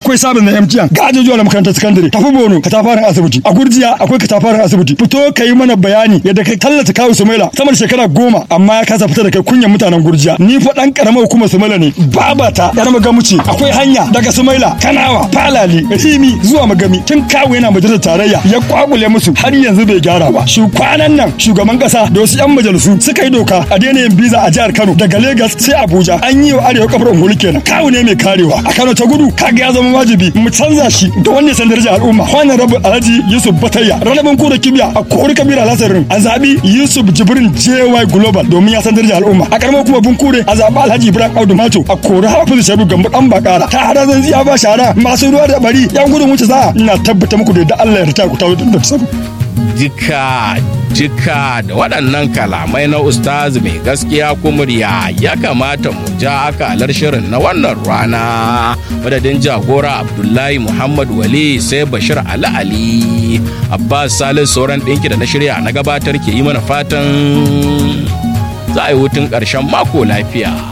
akwai sabon na MTN ga ajujuwa na makarantar sakandare tafi Bono katafaren asibiti a Gurjiya akwai katafaren asibiti fito ka yi mana bayani yadda kai tallata kawo Sumaila sama da shekara goma amma ya kasa fita da kai kunyan mutanen Gurjiya ni fa dan karamar hukumar Sumaila ne babata yar magamuci akwai hanya daga Sumaila Kanawa Falali Rimi zuwa Magami tun kawo yana majalisar tarayya ya kwakule musu har yanzu bai gyara ba shu kwanan nan shugaban kasa da wasu yan majalisu suka yi doka a daina yin biza a jihar Kano daga Lagos sai Abuja an yi wa arewa kafar ungulu kenan kawo ne mai karewa a Kano ta gudu kaga ya zama wajibi mu canza shi da wanda san darajar al'umma wannan rabu Alhaji Yusuf Batayya ranabin kura kibiya a kori kabira lasarin a zabi Yusuf Jibrin JY Global domin ya san darajar al'umma a karamar kuma bunkure a zabi Alhaji Ibrahim Audu Mato a kori Hafizu Sharu Gambo dan bakara ta hada zan ziya ba shara masu ruwa da bari yan gudun wuce za ina tabbata muku da Allah ya rita ku tawo da sabu jika jika da waɗannan kalamai na ustaz mai gaskiya kumurya ya kamata mu ja akalar shirin na wannan rana madadin jagora abdullahi muhammad wali sai bashir ali ali abbas salis sauran ɗinki da na shirya na gabatar ke yi mana fatan za a yi hutun ƙarshen mako lafiya